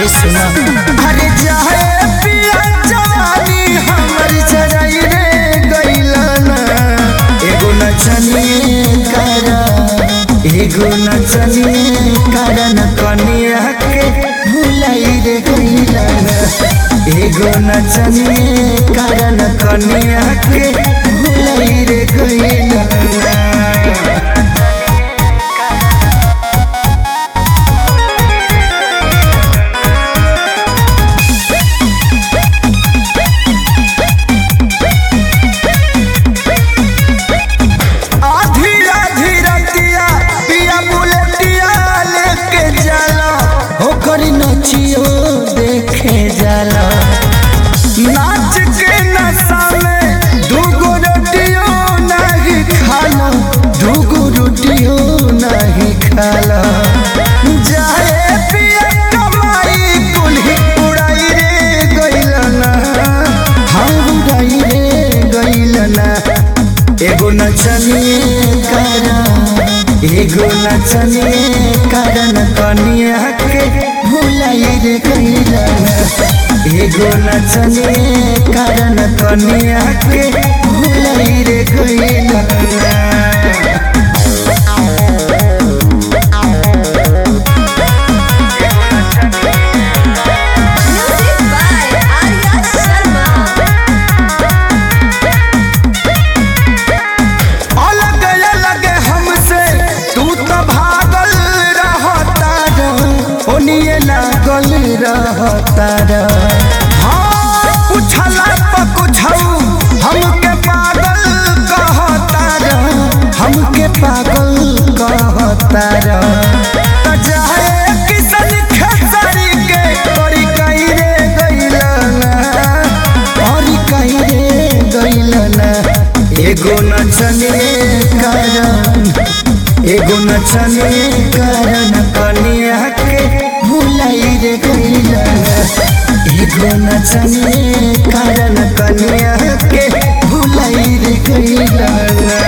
ए सुना अरे जाए पिया जवानी हमर जराई रे गइलना एगो नचनिए करा एगो नचनिए कारण कनिया के भुलाई रे गइला एगो नचनिए कारण कनिया के भुलाई रे गइला आधी आधी रतिया पिया बुलेटिया लेके जाला ओकर नचियो देखे जाला नाच के नशा में दूगो रोटियो नहीं खाना दूगो रोटियो नहीं खाला जाए पिया कमाई कुल्ही उड़ाई रे गइलना हम उड़ाई रे गइलना एगो नचनिए करा एगो नचनिए कारण कनिया के भुलाई रे गइलना एगो नचनिए कारण कनिया के भुलाई रे गइलना Music by Arya Sharma. अलग अलग हमसे तू तो भागल रहता ओनिए लागल रहता हाँ पूछला पर कुछऊ हमके पागल कहता हमके पागल कहता त जाए किसन खेसारी के करी कई रे गइलना और कहीं रे गइलना एगो नचने कारण एगो नचने कारण कनिया के भुलाई रे गइलना एगो नचने कारण कनिया के भुलाई रे गइलना